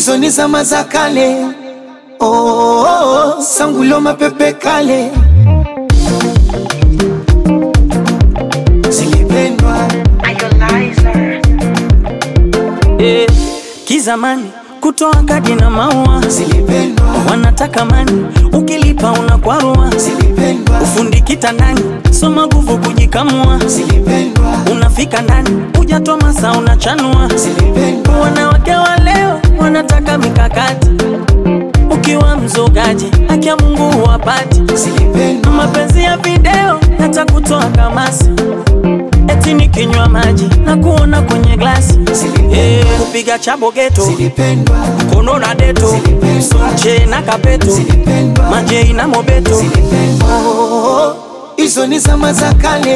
hizo ni zama za kale. Oh, oh, oh, sangulo mapepe kale zilipendwa Eh, kizamani kutoa kadi na maua zilipendwa wanataka mani, ukilipa unakwarua. zilipendwa Ufundi kitandani, soma nguvu kujikamua. zilipendwa Unafika ndani, hujatoa masaa unachanua. zilipendwa Wanawake wa leo wanataka mikakati, ukiwa mzogaji haki ya Mungu huwapati. zilipendwa Mapenzi ya video yatakutoa kamasi, eti nikinywa maji na kuona kwenye glasi. Eh, kupiga chabo geto zilipendwa kono na deto sonche na kapeto zilipendwa majei na mobeto Oh, hizo ni zama za kale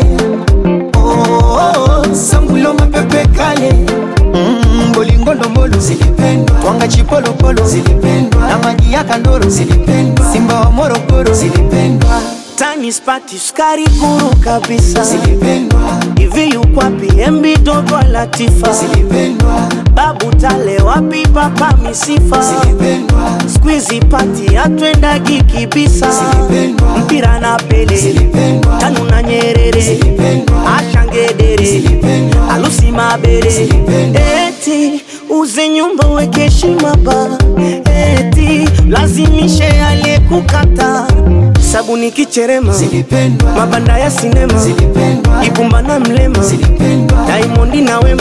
Oh, sangulo mapepe kale Mm, bolingondombolo zilipendwa twanga chipolopolo zilipendwa na maji ya kandoro zilipendwa simba wa morogoro zilipendwa tani spati sukari kuru kabisa zilipendwa hivi yukwapi embi dogo latifa zilipendwa babu tale wapi papa misifa zilipendwa skwizi pati atwendagi kibisa Zilipendwa. mpira na pele zilipendwa tanu na nyerere Zilipendwa. ashangedere Zilipendwa. alusi mabere Zilipendwa. eti uze nyumba weke heshima ba eti lazimishe aliyekukata sabuni kicherema zilipendwa mabanda ya sinema zilipendwa ibumba na mlema zilipendwa daimondi na wema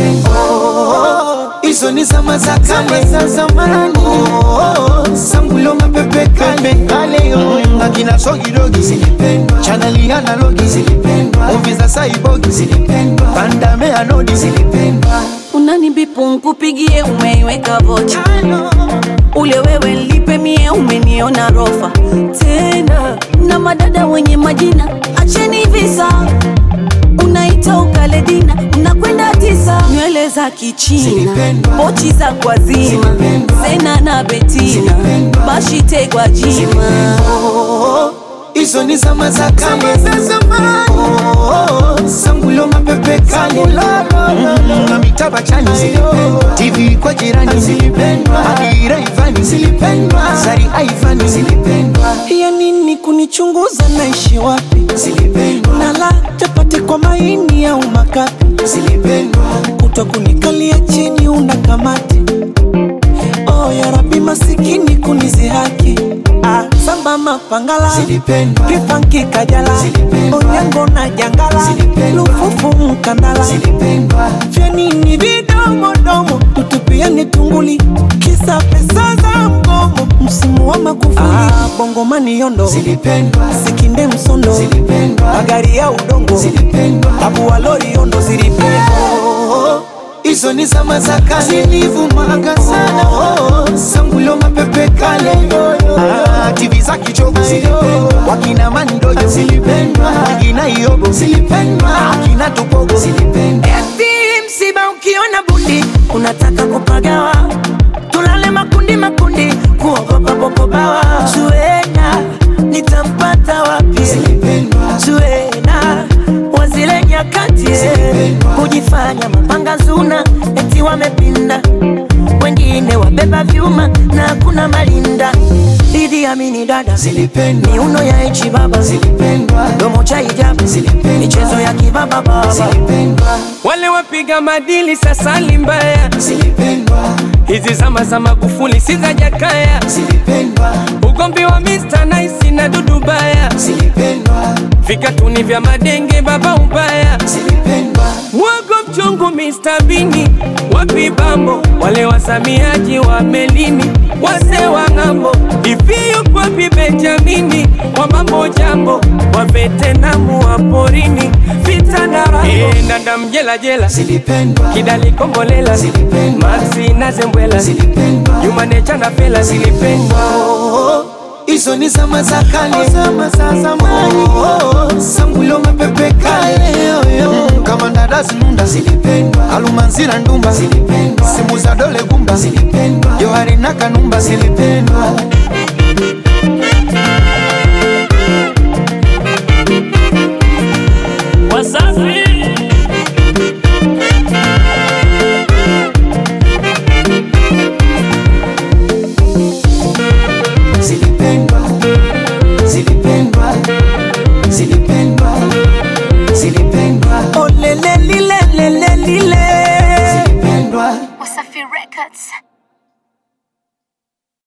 Oh, hizo ni zama za kale za zamani. Oh, sangulo mapepe kale kale yo akina sogidogi zilipendwa, chaneli analogi zilipendwa, movie za saibogi zilipendwa, pandame anodi zilipendwa. unanibipu nkupigie umeiweka vocha ule wewe lipe mie umeniona rofa tena na madada wenye majina acheni visa unaita ukaledina unakwenda tisa nywele za kichina Zilipendwa. pochi za kwazima Zilipendwa. zena na betina Zilipendwa. bashitegwa jima Oh, hizo ni zama za kale za zamani. Oh, sangulo mapepe kale Mm, na mitaba chani zilipendwa, TV kwa jirani zilipendwa, Adira Ivani zilipendwa, Zari Aivani zilipendwa, ya nini kunichunguza naishi wapi zilipendwa, nala chapati kwa maini au makapi zilipendwa, kuto kunikalia chini una kamati oh, ya rabi masikini kunizihaki ah, samba mapangala zilipendwa, kifanki kajala Zilipendwa. onyango na jangala Zilipendwa. lufufu mkandala zilipendwa, vyanini vidomodomo tutupiani tunguli kisa pesa za mgomo msimu wa makufuli ah, bongomani yondo zilipendwa, sikinde msondo zilipendwa, magari ya udongo zilipendwa. tabu wa lori yondo zilipendwa Oh, hizo ni zama za kale zilivumaga sana oh, sangulo mapepe kale ah, TV za kichogo zilipendwa, wakina mandojo zilipendwa, wakina iobo zilipendwa, akina tupogo zilipendwa, Eti msiba ukiona bundi unataka kupagawa, tulale makundi makundi, kuogopa popobawa. Zuena nitampata wapi? zilipendwa, Zuena wazile nyakati Zilipendwa. kujifanya mapanga zuna, eti wamepinda, wengine wabeba vyuma na kuna malinda. Idi Amini dada zilipendwa, miuno ya ichi baba zilipendwa, domo cha hijabu Zilipendwa. michezo ya kibaba baba zilipendwa, wale wapiga madili sasa ni mbaya. zilipendwa, Hizi zama za Magufuli si za Jakaya, zilipendwa, ugomvi wa Mr Nice na Dudu Baya, zilipendwa, vikatuni vya madenge baba ubaya, zilipendwa, wago mchungu Mr Bini, wapi bambo wale wasamiaji wa melini, wase wa ng'ambo, iviyo kwapi Benjamini, wa mambo jambo, wa vetenamu wa porini, vita na rambo, e, ndanda mjela jela zilipendwa, kidali kombolela Zilipendwa. maxi na zembwela zilipendwa. jumanecha na fela zilipendwa Oh, hizo ni zama za kale, zama za zamani. Oh, sangulo mapepe kale, Mm, kama ndadazi nunda zilipendwa, alumanzira ndumba zilipendwa, simu za dole gumba zilipendwa, johari na kanumba zilipendwa. Wasafi Records.